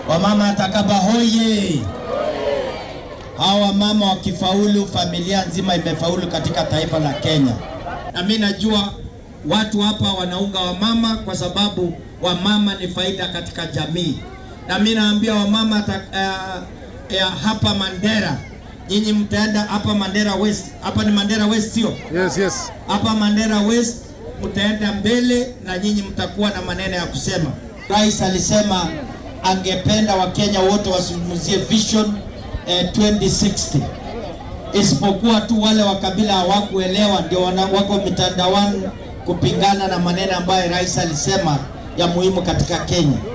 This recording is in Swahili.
Wamama Atakaba hoye! Hawa mama wakifaulu, familia nzima imefaulu katika taifa la Kenya. Na mimi najua watu hapa wanaunga wamama kwa sababu wamama ni faida katika jamii, na mimi naambia wamama ta, uh, ya hapa Mandera, nyinyi mtaenda hapa Mandera West. Hapa ni Mandera West, sio? Yes, yes. hapa Mandera West mtaenda mbele na nyinyi mtakuwa na maneno ya kusema. Rais alisema angependa Wakenya wote wazungumzie vision eh, 2060 isipokuwa tu wale wa kabila hawakuelewa, ndio wana- wako mitandaoni kupingana na maneno ambayo rais alisema ya muhimu katika Kenya.